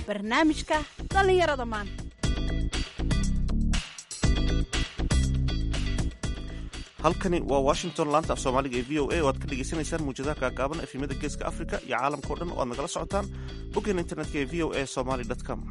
barnaamijka dhallinyarada maanta halkani waa washington laanta af soomaaliga ee v o a oo aad ka dhagaysanaysaan muujadaha kaagaaban efimada geeska africa iyo caalamkao dhan oo aad nagala socotaan boggeena internetka ee v o a somaly com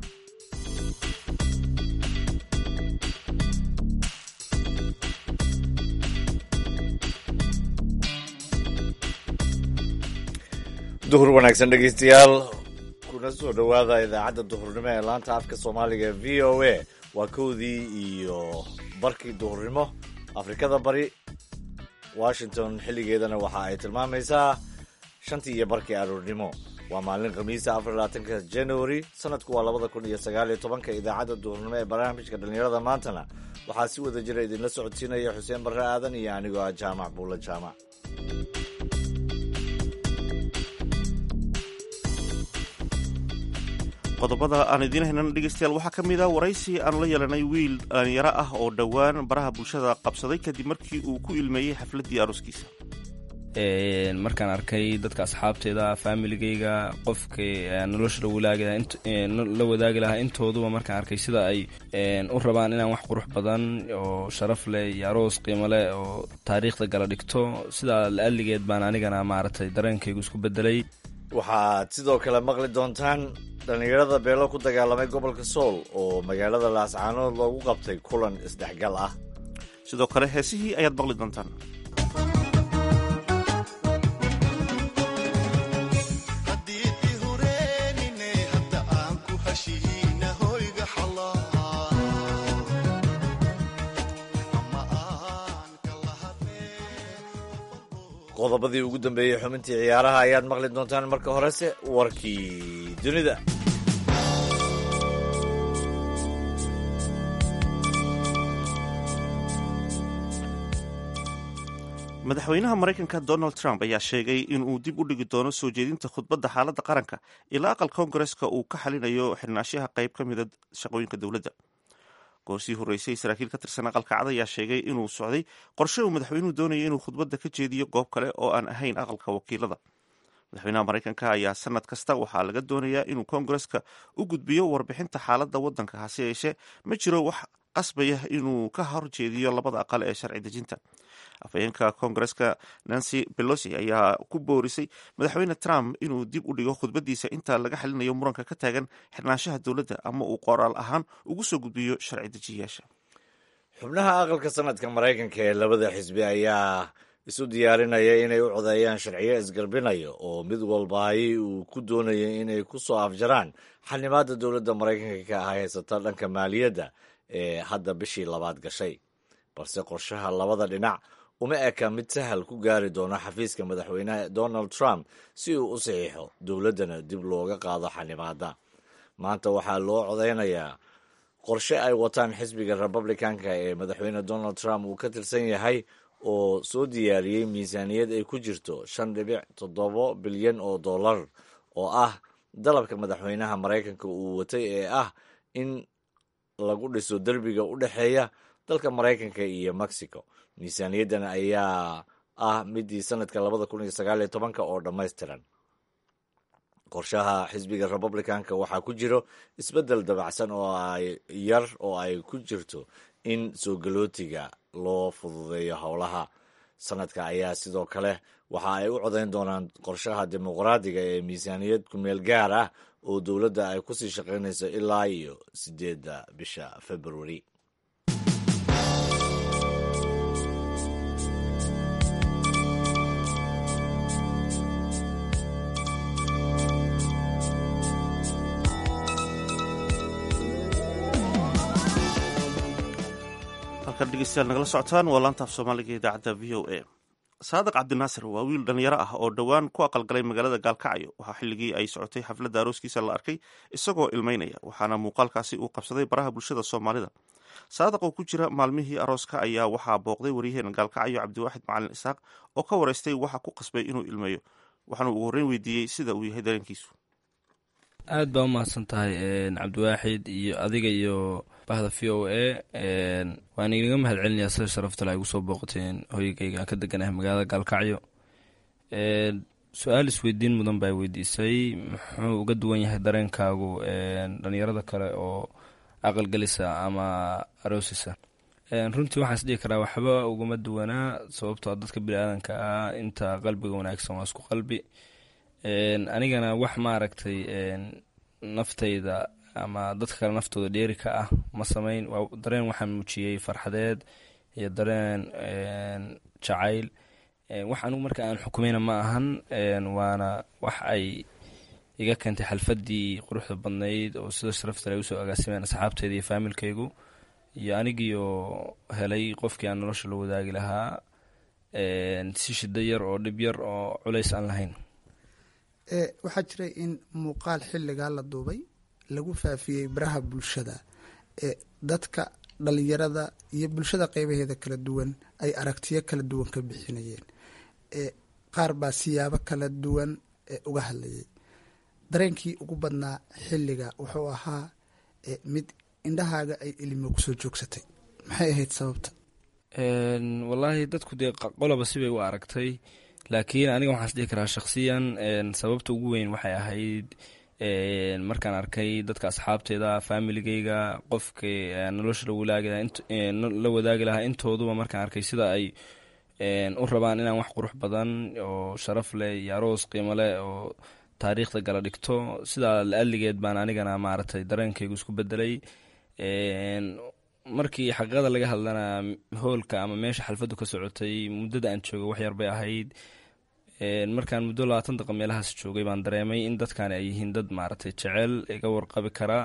duhur wanaagsan dhegaystayaal kuna soo dhowaada idaacadda duhurnimo ee laanta afka soomaaliga v o a waa kowdii iyo barkii duhurnimo afrikada bari washington xilligeedana waxa ay tilmaamaysaa shantii iyo barkii aroornimo waa maalin khamiisa afar labaatanka january sanadku waa labada kun iyo sagaal iyo tobanka idaacadda duhurnimo ee barnaamijka dhallinyarada maantana waxaa si wada jira idinla socodsiinaya xuseen barre aadan iyo anigoo ah jaamac buulla jaamac qodobada aan idiin haynan dhegeystayaal waxaa ka mid a waraysi aanu la yeelanay wiil dhalinyaro ah oo dhowaan baraha bulshada qabsaday kadib markii uu ku ilmeeyey xafladdii arooskiisa markaan arkay dadka asxaabteeda faamiligayga qofka nolosha la wadaagi lahaa intooduba markaan arkay sida ay u rabaan inaan wax qurux badan oo sharaf leh iyo aroos qiimo leh oo taariikhda gala dhigto sidaa la-aligeed baan anigana maaragtay dareenkaygu isku bedelay waxaad sidoo kale maqli doontaan dhallinyarada beelo ku dagaalamay gobolka sool oo magaalada laascaanood loogu qabtay kulan isdhexgal ah sidoo kale heesihii ayaad maqli doontaan qodobadii ugu dambeeyey xubintii ciyaaraha ayaad maqli doontaan marka horese warkii dunida madaxweynaha maraykanka donald trump ayaa sheegay in uu dib u dhigi doono soo jeedinta khudbadda xaaladda qaranka ilaa aqal koongareska uu ka xalinayo xirnaashaha qayb ka mida shaqooyinka dowladda goorsii horreysay saraakiil ka tirsan aqalka cad ayaa sheegay inuu socday qorshe uu madaxweynuhu doonayay inuu khudbadda ka jeediyo goob kale oo aan ahayn aqalka wakiilada madaxweynaha maraykanka ayaa sanad kasta waxaa laga doonayaa inuu koongareska u gudbiyo warbixinta xaaladda waddanka hase yeeshee ma jiro wax qasbaya inuu ka horjeediyo labada aqal ee sharci dejinta afhayeenka koongareska nancy belosi ayaa ku boorisay madaxweyne trump inuu dib u dhigo khudbaddiisa inta laga xalinayo muranka ka taagan xirnaanshaha dowladda ama uu qoraal ahaan ugu soo gudbiyo sharci dejiyayaasha xubnaha aqalka sanadka maraykanka ee labada xisbi ayaa isu diyaarinaya inay u codeeyaan sharciyo isgarbinaya oo mid walbaahi uu ku doonaya inay ku soo afjaraan xanimaada dowladda maraykanka ka ah haysata dhanka maaliyadda ee hadda bishii labaad gashay balse qorshaha labada dhinac uma eka mid sahal ku gaari doono xafiiska madaxweynaha donald trump si uu u saxiixo dowladdana dib looga qaado xanimaada maanta waxaa loo codeynayaa qorshe ay wataan xisbiga republicanka ee madaxweyne donald trump uu ka tirsan yahay oo soo diyaariyey miisaaniyad ay ku jirto shan dhibic toddobo bilyan oo dollar oo ah dalabka madaxweynaha maraykanka uu watay ee ah in lagu dhiso derbiga u dhexeeya dalka maraykanka iyo mexico miisaaniyaddan ayaa ah midii sanadka labada kun iyo sagaal iyo tobanka oo dhammaystiran qorshaha xisbiga republicanka waxaa ku jiro isbeddel dabacsan oo ay yar oo ay ku jirto in soo galootiga loo fududeeyo howlaha sanadka ayaa sidoo kale waxa ay u codeyn doonaan qorshaha dimuqraadiga ee miisaaniyad kumeel gaar ah oo dowladda ay kusii shaqaynayso ilaa iyo sideedda bisha februari halkan dhegeystayaal nagala socotaan waa laanta af soomaaliga idaacadda v o a saadiq cabdinaasir waa wiil dhalinyaro ah oo dhowaan ku aqalgalay magaalada gaalkacyo waxaa xilligii ay socotay xafladda arooskiisa la arkay isagoo ilmeynaya waxaana muuqaalkaasi uu qabsaday baraha bulshada soomaalida saadiq oo ku jira maalmihii arooska ayaa waxaa booqday waryaheena gaalkacyo cabdiwaaxid macalin isaaq oo ka wareystay waxa ku qasbay inuu ilmeeyo waxaana ugu horreyn weydiiyey sida uu yahay dareenkiisu aad baa u mahadsan tahay cabdiwaaxid iyo adiga iyo bahda v o a waan inaga mahad celinayaa sida sharaftale ay ugu soo booqateen hoygayga aan ka deganahay magaalada gaalkacyo su-aal isweydiin mudan baa weydiisay muxuu uga duwan yahay dareenkaagu dhalinyarada kale oo aqalgelisa ama aroosisa runtii waxaan is dhihi karaa waxba ugama duwanaa sababtoo dadka bini-aadanka ah inta qalbiga wanaagsan waa isku qalbi anigana wax maaragtay naftayda ama dadka kale naftooda dheeri ka ah ma samayn dareen waxaan muujiyey farxadeed iyo dareen jacayl wax anigu marka aan xukumayna ma ahan waana wax ay iga keentay xalfadii quruxda badnayd oo sida sharaftale ay usoo agaasimeen asxaabteyda iyo faamilkaygu iyo anigiioo helay qofkii aan nolosha la wadaagi lahaa si shida yar oo dhib yar oo culays aan lahayn waxaa jiray in muuqaal xilligaa la duubay lagu faafiyey baraha bulshada ee dadka dhalinyarada iyo bulshada qeybaheeda kala duwan ay aragtiyo kala duwan ka bixinayeen qaar baa siyaabo kala duwan uga hadlayay dareenkii ugu badnaa xilliga wuxuu ahaa mid indhahaaga ay ilimo kusoo joogsatay maxay ahayd sababta wallaahi dadku dee qoloba sibay u aragtay laakiin aniga waxaan is dhihi karaa shakhsiyan sababta ugu weyn waxay ahayd markaan arkay dadka asxaabteeda faamiligeyga qofka nolosha la wadaagi lahaa intooduba markaan arkay sida ay u rabaan inaan wax qurux badan oo sharaf leh iyo aroos qiimo leh oo taariikhda gala dhigto sidaa la-aligeed baan anigana maaragtay dareenkaygu isku bedelay markii xaqiiqada laga hadlana hoolka ama meesha xalfaddu ka socotay muddada aan jooga wax yar bay ahayd markaan muddo labaatan daqa meelahaas joogay baan dareemay in dadkan ay yihiin dad maaragtay jecel iga warqabi kara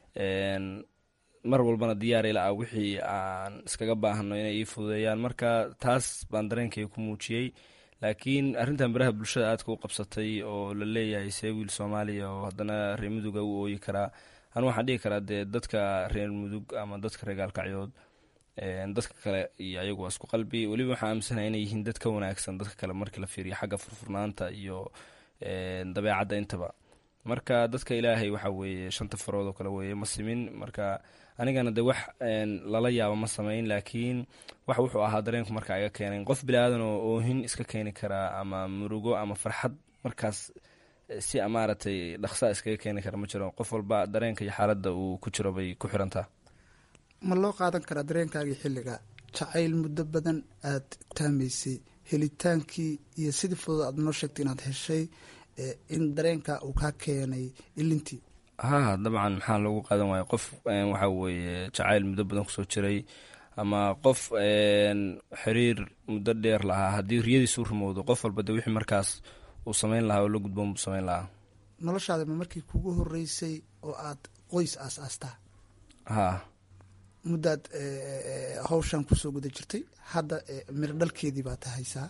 mar walbana diyaar ila ah wixii aan iskaga baahano inay ii fududeeyaan marka taas baan dareenkayga ku muujiyey laakiin arrintan baraha bulshada aadka u qabsatay oo la leeyahay see wiil soomaaliya oo haddana reer muduga u ooyi karaa anu waxaan dhihi karaa dee dadka reer mudug ama dadka reer gaalkacyood dadka kale iyo ayagu waa isku qalbi weliba waxaan aaminsanahay inay yihiin dad ka wanaagsan dadka kale markii la fiiriyo xagga furfurnaanta iyo dabeecadda intaba marka dadka ilaahay waxa weeye shanta farood oo kale weeye ma simin marka anigana de wax lala yaabo ma samayn laakiin wax wuxuu ahaa dareenku marka iga keenay qof bilaadan oo oohin iska keeni karaa ama murugo ama farxad markaas si maaragtay dhaqsaa iskaga keeni kara ma jiro qof walba dareenka iyo xaaladda uu ku jiro bay ku xirantaa ma loo qaadan karaa dareenkaagii xilliga jacayl muddo badan aad taamaysay helitaankii iyo sidii fudud aad noo sheegtay inaad heshay in dareenka uu kaa keenay ilintii ha dabcan maxaa loogu qaadan waaya qof waxa weeye jacayl muddo badan kusoo jiray ama qof xiriir muddo dheer lahaa haddii riyadiisu rumowdo qof walba de wixii markaas uu samayn lahaa oo la gudboon buu samayn lahaa noloshaada ma markii kugu horeysay oo aad qoys aas-aastaa ha muddaad hawshan kusoo guda jirtay hadda miro dhalkeedii baad haysaa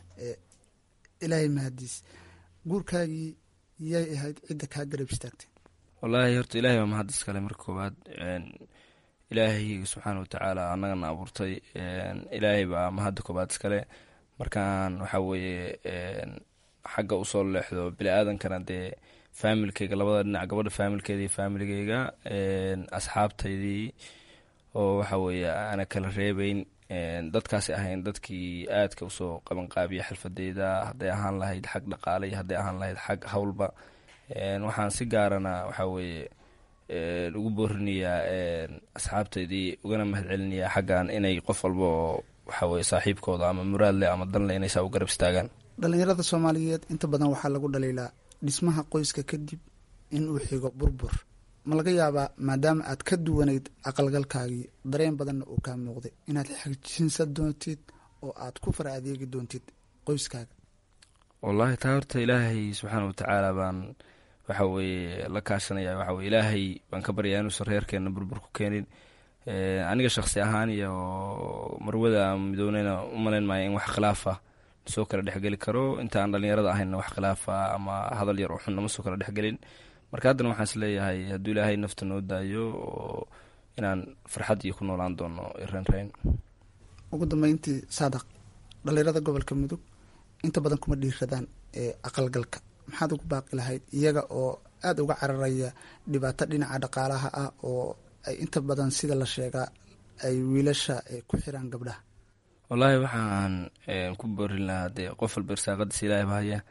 ilaahay mahadiis guurkaagii yay ahayd cidda kaa garab istaagtay wallaahi horta ilaahay baa mahad iskale marka koowaad ilaahay subxaana watacaala annagana abuurtay ilaahay baa mahadda koowaad iskale markaan waxaa weeye xagga usoo leexdo bini-aadankana dee faamilkeyga labada dhinac gabadha faamilkeeda iyo faamiligeyga asxaabtaydii oo waxa weeye aana kala reebeyn dadkaasi ahayn dadkii aadka usoo qabanqaabiya xalfadeyda hadday ahaan lahayd xag dhaqaale iyo hadday ahaan lahayd xag howlba waxaan si gaarana waxaa weeye ugu boorinayaa asxaabteydii ugana mahad celinayaa xaggan inay qof walba oo waxa weye saaxiibkooda ama muraadleh ama danleh inay saa u garab istaagaan dhalinyarada soomaaliyeed inta badan waxaa lagu dhaliilaa dhismaha qoyska kadib in uu xigo burbur ma laga yaabaa maadaama aad ka duwanayd aqalgalkaagii dareen badanna uu kaa muuqday inaad xajinsan doontid oo aad ku fara adeegi doontid qoyskaaga wallaahi taa horta ilaahay subxaana watacaala baan waxa weeye la kaashanaya waxa weye ilaahay baan ka baryaa inuusan reerkeenna burbur ku keenin aniga shaksi ahaan iyo marwada midowneyna u malayn maayo in wax khilaaf ah soo kala dhexgeli karo inta aan dhalinyarada ahaynna wax khilaafa ama hadal yar oo xun nama soo kala dhexgelin marka haddana waxaan is leeyahay hadduu ilaahay nafta noo daayo oo inaan farxad iyo ku noolaan doono renreyn ugu dambeyntii saadaq dhalinyarada gobolka mudug inta badan kuma dhiiradaan ee aqalgalka maxaad ugu baaqi lahayd iyaga oo aada uga cararaya dhibaato dhinaca dhaqaalaha ah oo ay inta badan sida la sheegaa ay wiilasha ku xiraan gabdhaha wallaahi waxaan ku boorin lahaa dee qof walba irsaaqadiisa ilaahay bahaya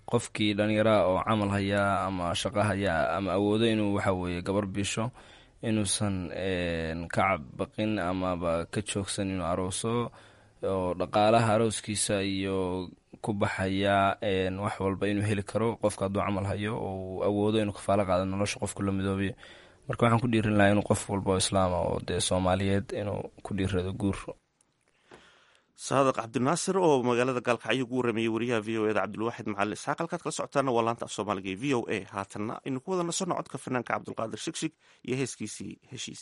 qofkii dhallinyaraha oo camal hayaa ama shaqo hayaa ama awoodo inuu waxa weeye gabar bisho inuusan ka cabaqin amaba ka joogsan inuu arooso oo dhaqaalaha arooskiisa iyo ku baxaya wax walba inuu heli karo qofka hadduu camal hayo oo uu awoodo inuu kafaalo qaado nolosha qofku la midoobiyo marka waxaan ku dhiirin lahaa inuu qof walba oo islaama oo dee soomaaliyeed inuu ku dhiirado guur saadaq cabdinaasir oo magaalada gaalkacyo ugu warrameeyey wariyaha v o eda cabdulwaaxid macali isxaaq halkaad kala socotaana waa laanta af soomaaliga ee v o a haatanna aynu ku wada nasanno codka fanaanka cabdulqaadir shigshig iyo heeskiisii heshiis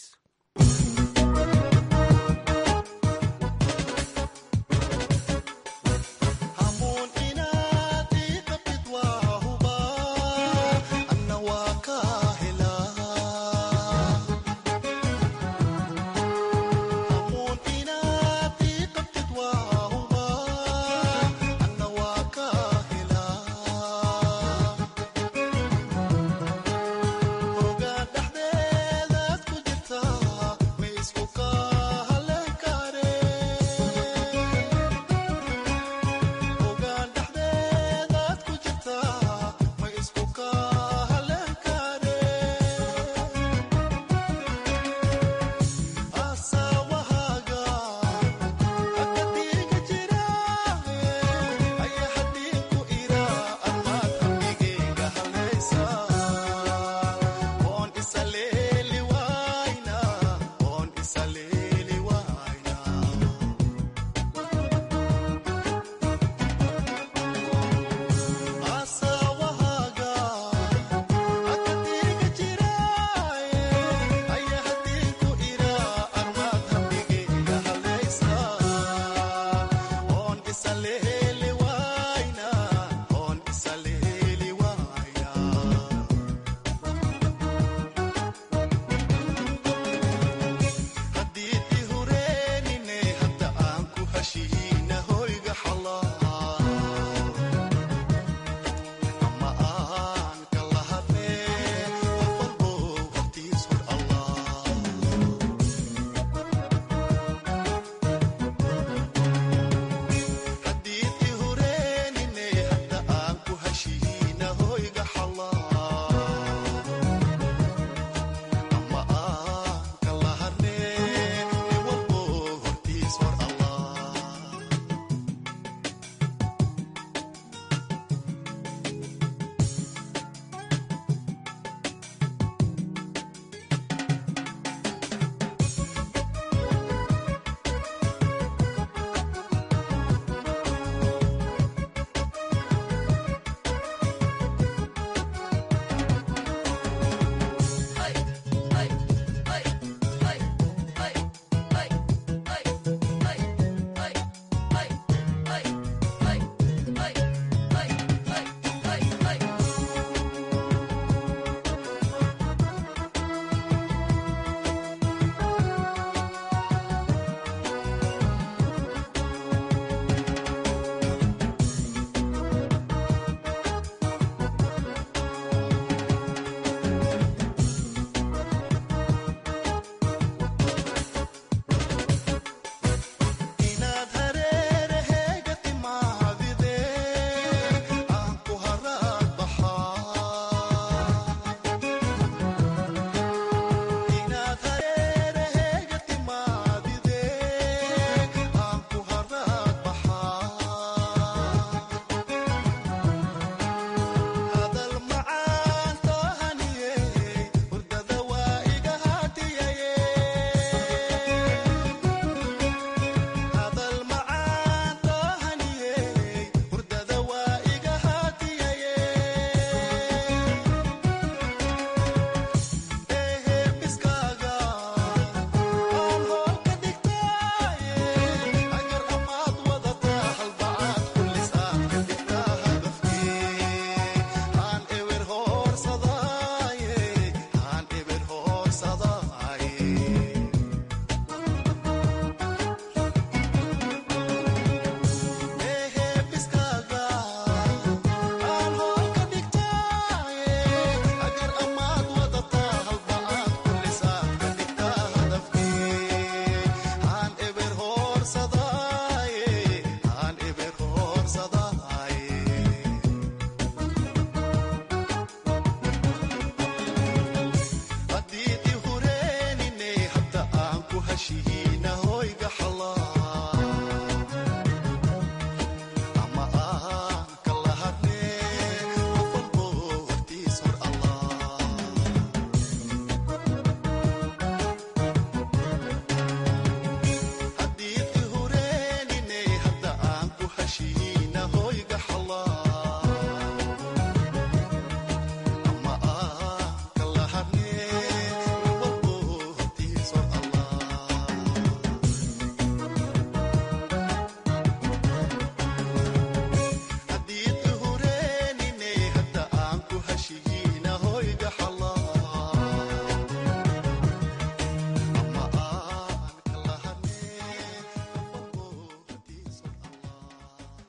Oga dhexdeedaad ku jirta ma isku kaa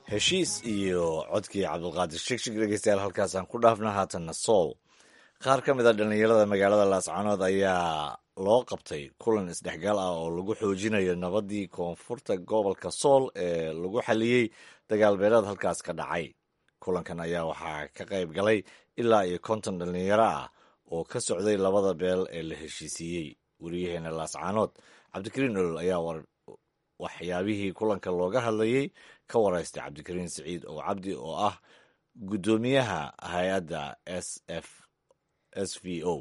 heshiis iyo codkii cabdulqaadir shigshig dhegeystayaal halkaasaan ku dhaafna haatanna sool qaar ka mid a dhallinyarada magaalada laascanood ayaa loo qabtay kulan isdhexgal ah oo lagu xoojinayo nabadii koonfurta gobolka sool ee lagu xaliyey dagaalbeeleed halkaas ka dhacay kulankan ayaa waxaa ka qayb galay ilaa iyo konton dhallinyaro ah oo ka socday labada beel ee la heshiisiiyey weriyaheena laascanood cabdikariin olol ayaa waxyaabihii kulanka looga hadlayey ka waraystay cabdikariin siciid oo cabdi oo ah guddoomiyaha hay-adda s f s v o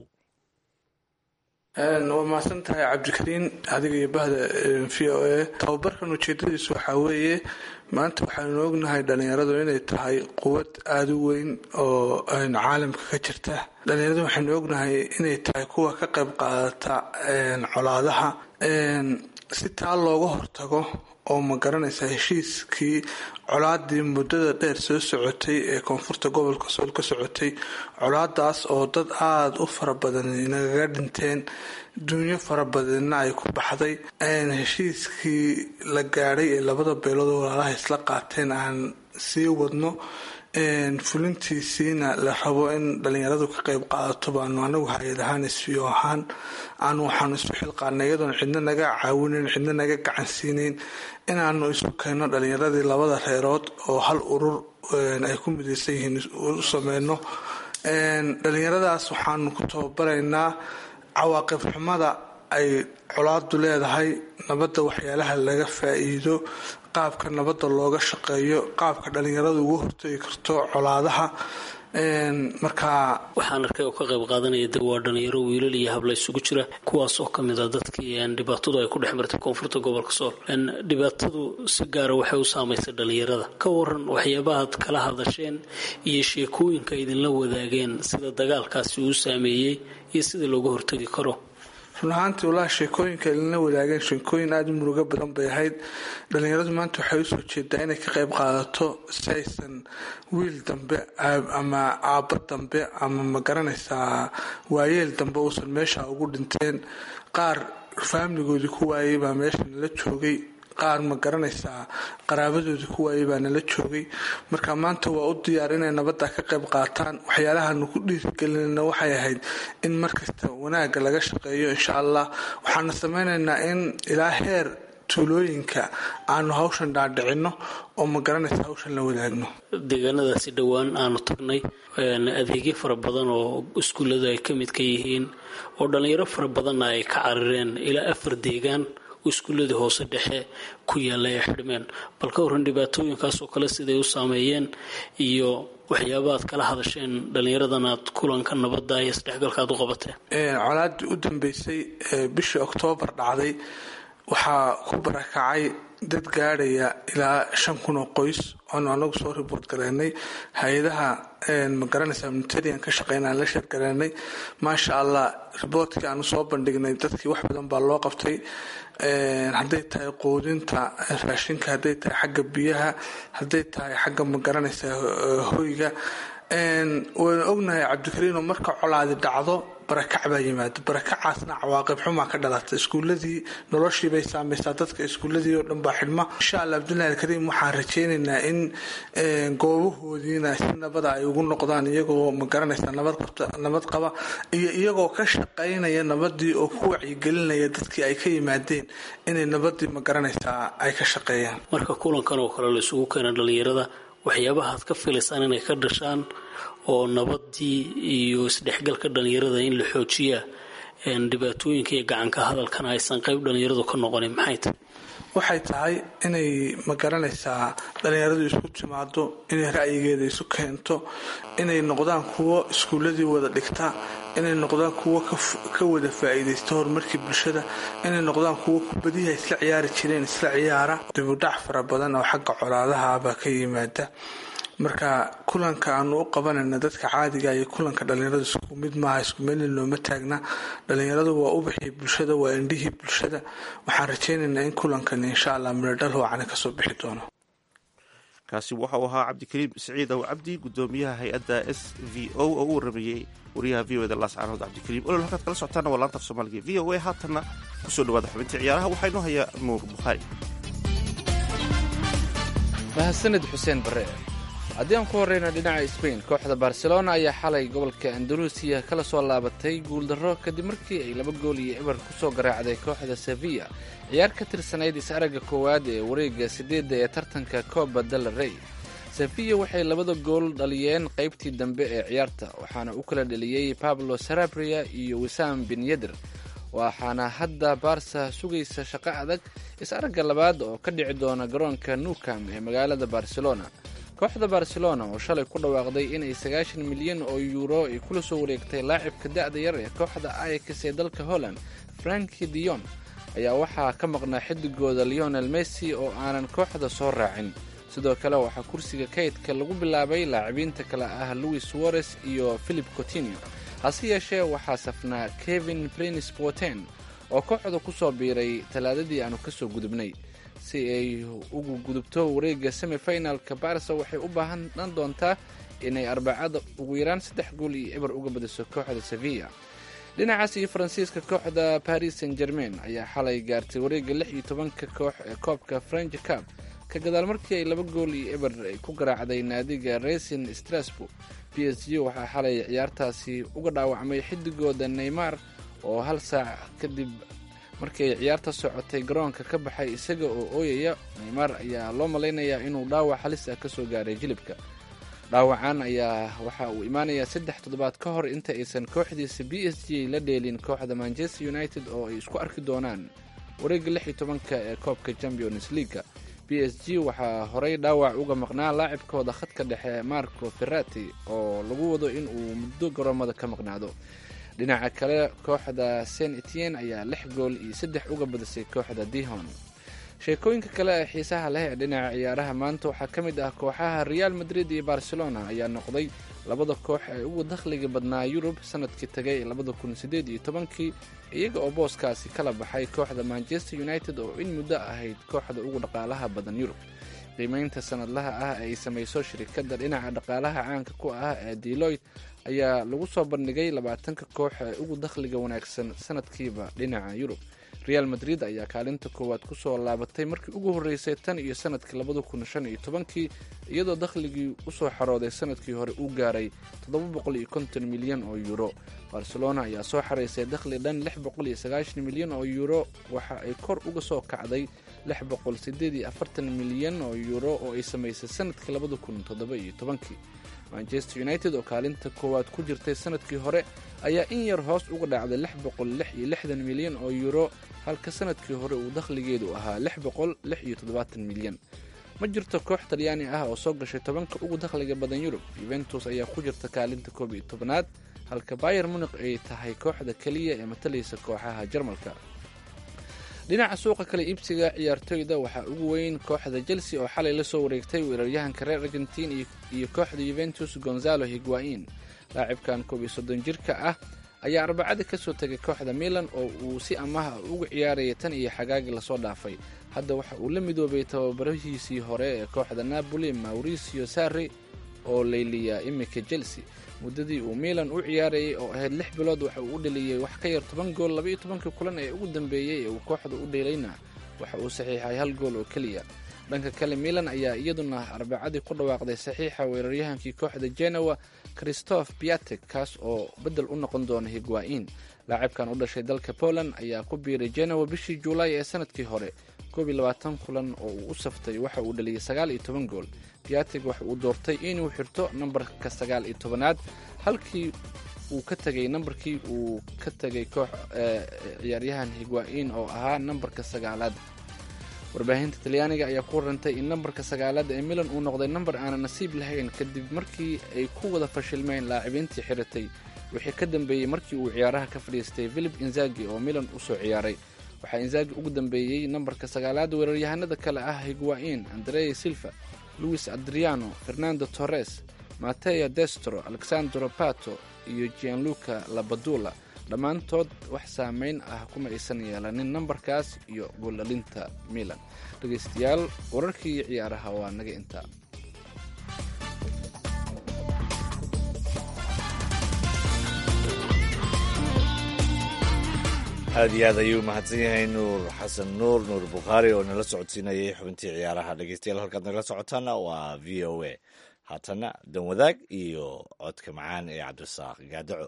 waa mahadsan tahay cabdikariin adiga iyo bahda v o a tababarkan ujeedadiisu waxaa weeye maanta waxaanu ognahay dhalinyaradu inay tahay quwad aada u weyn oo caalamka ka jirta dhalinyaradu waxaanu ognahay inay tahay kuwa ka qayb qaadata colaadaha si taa looga hortago oo ma garanaysa heshiiskii colaadii muddada dheer soo socotay ee koonfurta gobolka sool ka socotay colaadaas oo dad aada u fara badan nagaga dhinteen dunyo fara badanna ay ku baxday heshiiskii la gaadhay ee labada beelood walaalaha isla qaateen aan sii wadno fulintiisiina la rabo in dhalinyaradu ka qayb qaadato baanu anagu hay-ad ahaan isfiyo ahaan aanu waxaanu isu xilqaanay iyadoon cidna naga caawinayn cidna naga gacansiinayn inaanu isu keenno dhalinyaradii labada reerood oo hal urur ay ku midaysan yihiin u sameyno dhalinyaradaas waxaanu ku tababaraynaa cawaaqib xumada ay colaadu leedahay nabadda waxyaalaha laga faa-iido qaabka nabadda looga shaqeeyo qaabka dhalinyaradu ugu hortagi karto colaadaha markaa waxaan arkay oo ka qayb qaadanaya de waa dhalinyaro wiilal iyo habla isugu jira kuwaas oo kamid a dadkii dhibaatadu ay ku dhex martay koonfurta gobolka sool dhibaatadu si gaara waxay u saamaysay dhalinyarada ka waran waxyaabahaad kala hadasheen iyo sheekooyinka idinla wadaageen sida dagaalkaasi uu saameeyey iyo sida looga hortagi karo run ahaantii walaha sheekooyinka ilina wadaageen sheekooyin aada u murugo badan bay ahayd dhalinyaradu maanta waxay usoo jeedaa inay ka qayb qaadato si aysan wiil dambe ama aabbo dambe ama ma garanaysaa waayeel dambe uusan meesha ugu dhinteen qaar faamiligoodii ku waayay baa meesha nala joogay qaar ma garanaysaa qaraabadoodii ku waayay baa nala joogay marka maanta waa u diyaar inay nabadda ka qayb qaataan waxyaalahaanu ku dhiirigelinayna waxay ahayd in markasta wanaagga laga shaqeeyo insha allah waxaana sameynaynaa in ilaa heer tuulooyinka aanu hawshan dhaadhicino oo ma garanaysa hawshan la wadaagno deegaanadaasi dhowaan aanu tagnay adeegyo fara badan oo iskuulladu ay ka mid ka yihiin oo dhalinyaro fara badanna ay ka carireen ilaa afar deegaan iskuuladii hoose dhexe ku yaalla ay xidhmeen bal ka waran dhibaatooyinkaasoo kale siday u saameeyeen iyo waxyaaba aad kala hadasheen dhallinyaradan aad kulanka nabadda iyo isdhexgalka aad u qabateen colaadii u dambeysay bishii oktoobar dhacday waxaa ku barakacay dad gaadhaya ilaa shan kun oo qoys oonu anagu soo riboort gareynay hay-adaha magaranaysa unitarian ka shaqeyna aan la sheergareynay maasha allah riboortkii aanu soo bandhignay dadkii wax badan baa loo qabtay hadday tahay quudinta raashinka hadday tahay xagga biyaha hadday tahay xagga magaranaysa hoyga waynu ognahay cabdikariin oo marka colaadi dhacdo barakac baa yimaada barakacaasna cawaaqib xumaa ka dhalata iskuuladii noloshiibay saameysaa dadka iskuuladii oo dhan baa xidhma insha allah cabdullahi alkariim waxaan rajeynaynaa in goobahoodiina si nabada ay ugu noqdaan iyagoo magaranaysa nabad qaba iyo iyagoo ka shaqaynaya nabadii oo ku wacyigelinaya dadkii ay ka yimaadeen inay nabadii magaranaysaa ay ka shaqeeyaan marka kulankan oo kale la isugu keena dhalinyarada waxyaabaha aad ka filaysaan inay ka dhashaan oo nabadii iyo isdhexgalka dhalinyarada in la xoojiyaa dhibaatooyinka iyo gacanka hadalkana aysan qayb dhalinyaradu ka noqonin maxay tahay waxay tahay inay magaranaysaa dhalinyaradu isku timaado inay ra'yigeeda isu keento inay noqdaan kuwo iskuuladii wada dhigta inay noqdaan kuwo ka wada faa'iidaysta horumarkii bulshada inay noqdaan kuwo kubadiha isla ciyaari jireen isla ciyaara dibudhac fara badan oo xagga colaadaha baa ka yimaada marka kulanka aanu u qabanayna dadka caadiga iyo kulanka dhalinyaradu isku mid maaha isku meelin looma taagna dhalinyaradu waa ubaxii bulshada waa indhihii bulshada waxaan rajeynaynaa in kulankan insha allah miradhal waacana kasoo bixi doono kaasi waxau ahaa cabdikariim siciid ow cabdi gudoomiyaha hay-adda s v o oo u waramayey wariyaha v o da laascaanood cabdikariim olol halkaad kala socotaana waa laanta af soomaaliga v o a haatanna kusoo dhawaada xubintii ciyaaraha waxaa inoo hayaa nuur bukhaari mahadsanid xuseen bare haddii aan ku horreyna dhinaca sbain kooxda barcelona ayaa xalay gobolka andaluusiya kala soo laabatay guuldarro kadib markii ay laba gool iyo eber ku soo garaacday kooxda sevilla ciyaar ka tirsanayd is-aragga koowaad ee wareegga siddeedda ee tartanka coba del rey sevilla waxay labada gool dhaliyeen qaybtii dambe ee ciyaarta waxaana u kala dheliyey pablo sarabria iyo wisam bin yeder waxaana hadda baarsa sugaysa shaqo adag is-aragga labaad oo ka dhici doona garoonka newcam ee magaalada barcelona kooxda barcelona oo shalay ku dhawaaqday inay sagaashan milyan oo yuuro ay kula soo wareegtay laacibka da'da yar ee kooxda ayax ee dalka holland franki dion ayaa waxaa ka maqnaa xidigooda leonel messi oo aanan kooxda soo raacin sidoo kale waxaa kursiga kaydka lagu bilaabay laacibiinta kale ah louis suarez iyo philip cotinio hase yeeshee waxaa safnaa kevin prinis boten oo kooxda ku soo biiray talaadadii aanu ka soo gudubnay si ay ugu gudubto wareegga semifinalka barsa waxay u baahan doontaa inay arbacada ugu yaraan saddex gool iyo eber uga badiso kooxda sevilla dhinacaas iyo faransiiska kooxda paris saint germain ayaa xalay gaartay wareegga lix iyo tobanka koox ee koobka french cab ka gadaal markii ay laba gool iyo eber ay ku garaacday naadiga racing strasbourg b s g waxaa xalay ciyaartaasi uga dhaawacmay xidigooda neymar oo hal saac kadib markii ay ciyaarta socotay garoonka ka baxay isaga oo ooyaya neymar ayaa loo malaynayaa inuu dhaawac halis ah kasoo gaaray jilibka dhaawacan ayaa waxa uu imaanayaa saddex toddobaad ka hor inta aysan kooxdiisa b s g la dheelin kooxda manchester united oo ay isku arki doonaan wareegga lix iyo tobanka ee koobka champions leaga b s g waxaa horey dhaawac uga maqnaa laacibkooda khadka dhexe marco ferrati oo lagu wado in uu muddo garoomada ka maqnaado dhinaca kale kooxda saint etienne ayaa lix gool iyo saddex uga badisay kooxda dihon sheekooyinka kale ee xiisaha leh ee dhinaca ciyaaraha maanta waxaa ka mid ah kooxaha real madrid iyo barcelona ayaa noqday labada koox ee ugu dakhliga badnaa yurub sanadkii tagay labada kun sideed iyo tobankii iyaga oo booskaasi kala baxay kooxda manchester united oo in muddo ahayd kooxda ugu dhaqaalaha badan yurub qiimeynta sanadlaha ah ee ay samayso shirikadda dhinaca dhaqaalaha caanka ku ah ee deloit ayaa lagu soo bandhigay labaatanka koox ee ugu dakhliga wanaagsan sanadkiiba dhinaca yurub real madrid ayaa kaalinta koowaad kusoo laabatay markii ugu horreysay tan iyo sanadkii labada kun shan iyo tobankii iyadoo dakhligii usoo xarooday sanadkii hore uu gaaray toddoba boqol iyo konton milyan oo yuuro barcelona ayaa soo xaraysay dakhli dhan lix boqol iyo sagaashan milyan oo yuuro waxa ay kor uga soo kacday lix boqol sideed iyo afartan milyan oo yuuro oo ay samaysay sanadkii labada kun toddoba iyo tobankii manchester united oo kaalinta koowaad ku jirtay sanadkii hore ayaa in yar hoos uga dhacday lix boqol lix iyo lixdan milyan oo yuuro halka sanadkii hore uu dakhligeedu ahaa lix boqol lix iyo toddobaatan milyan ma jirto koox talyaani ah oo soo gashay tobanka ugu dakhliga badan yurub yuventus ayaa ku jirta kaalinta koob iyo tobnaad halka bayer munik ay tahay kooxda keliya ee matalaysa kooxaha jarmalka dhinaca suuqa kale iibsiga ciyaartoyda waxaa ugu weyn kooxda chelsea oo xalay la soo wareegtay weeraryahanka reer argentin iyo kooxda yuventus gonzalo higuain laacibkan koob iyo soddon jirka ah ayaa arbacada ka soo tegay kooxda milan oo uu si amaha uga ciyaarayay tan iyo xagaagi lasoo dhaafay hadda waxa uu la midoobay tababarahiisii hore ee kooxda napoli mauricio sarri oo layliya iminka chelsea muddadii uu milan u ciyaarayay oo ahayd lix bilood waxa uu u dheliyey wax ka yar toban gool labaiyo tobankii kulan ee ugu dambeeyey ee uu kooxda u dheelayna waxa uu saxiixay hal gool oo keliya dhanka kale milan ayaa iyaduna arbacadii ku dhawaaqday saxiixa weeraryahankii kooxda genoa christoph biatek kaas oo beddel u noqon doona higuain laacibkan u dhashay dalka poland ayaa ku biiray genoa bishii juulaay ee sanadkii hore koob iyo labaatan kulan oo uu u saftay waxa uu dhaliyay sagaal iyo toban gool biatek waxa uu doortay inuu xirto nambarka sagaal iyo tobanaad halkii uu ka tegay nambarkii uu ka tegay koox ciyaaryahan higuain oo ahaa nambarka sagaalaad warbaahinta talyaaniga ayaa ku warantay in nambarka sagaalaad ee milan uu noqday nambar aanan nasiib lahayn kadib markii ay ku wada fashilmeen laacibiintii xiratay wixii ka dambeeyey markii uu ciyaaraha ka fadhiistay philip inzagi oo milan usoo ciyaaray waxaa inzagi ugu dambeeyey nambarka sagaalaad weeraryahanada kale ah higuain andrea silva luis adriano fernando torres mateo destro alexandro pato iyo gianluca labadula dhammaantood wax saameyn ah kuma aysan yeelanin nambarkaas iyo gooldhalinta milan dhegaystayaal wararkii ciyaaraha waa naga intaa aad iyo aad ayuu mahadsan yahay nuur xasan nuur nuur bukhaari oo nala socodsiinayay xubintii ciyaaraha dhegeystayaal halkaad nagala socotaana waa v o a haatana dan wadaag iyo codka macaan ee cabdirasaaq gaadaco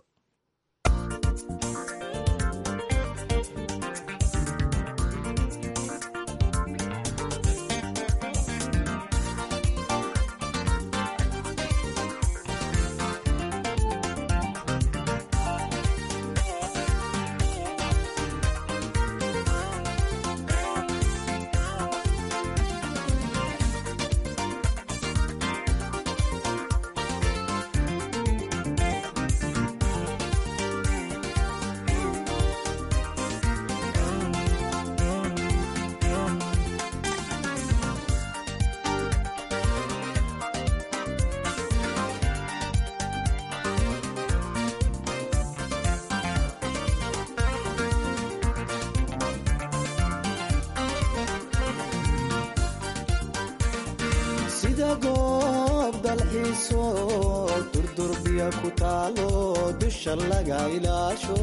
sida goob dalxiiso durdurbiya ku taalo dusha laga ilaasho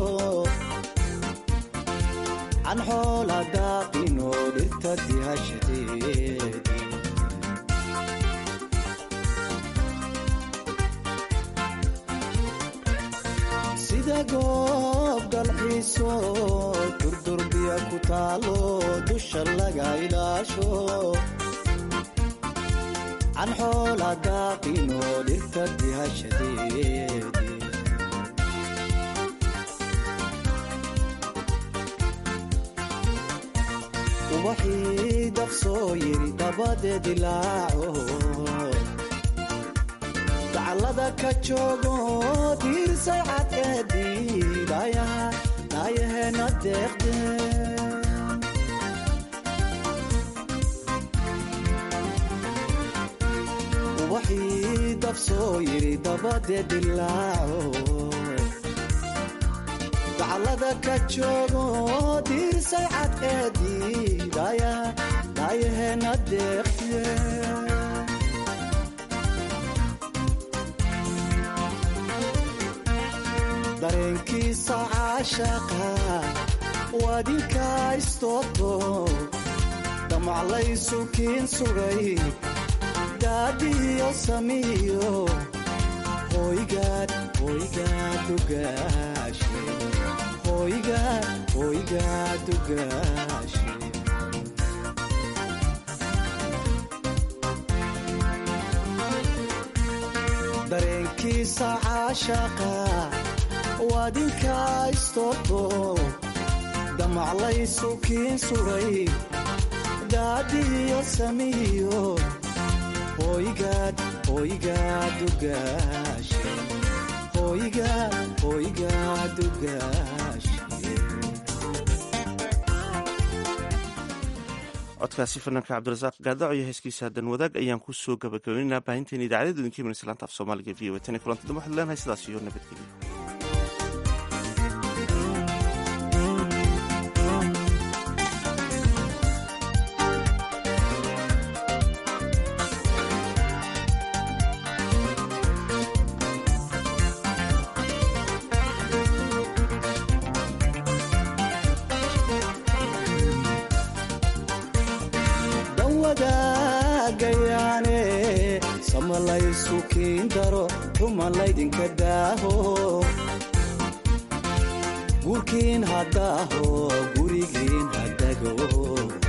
can xoola daaqino dhirta dihashadeed sida goob dalxiiso durdurbiya ku taalo dusha laga ilaasho can xoola daaqino dhirta dihashadeed ubaxii daqsoo yiri dabadeed ilaaco dacallada ka joogo diirsay cadceedii dhaayaheena deeqde ubaxii dabsoo yiri dabadeed ilaaco dacallada ka joogo diirsay cadceedii dhaayaheena deeqde dareenkiisa caashaqa waadinka istooto damaclaysu kiin sugay daadiyo samiyo hoygaad hoygaad ugaashe hoygaad hoygaad ugaashe dareenkiisa caashaqa waadinka istooto damaclaysu kiin suray daadiyo samiyo hoygaad hoygaad ugaashe hoygaad hoygaad ugaashe codkaasi fanaanka cabdirasaaq gaadaco iyo heeskiisa dan wadaag ayaan ku soo gabagabaynaynaa baahinteena idaacadda idinka imanaysa laanta af soomaaliga v o tan iyo kulanti dambe waxaad leenahay sidaas iyo nabadgelyo dawadaagayaane samalaysu kiin daro xuma laydinka daaho guurkiin haddaaho gurigiin haddago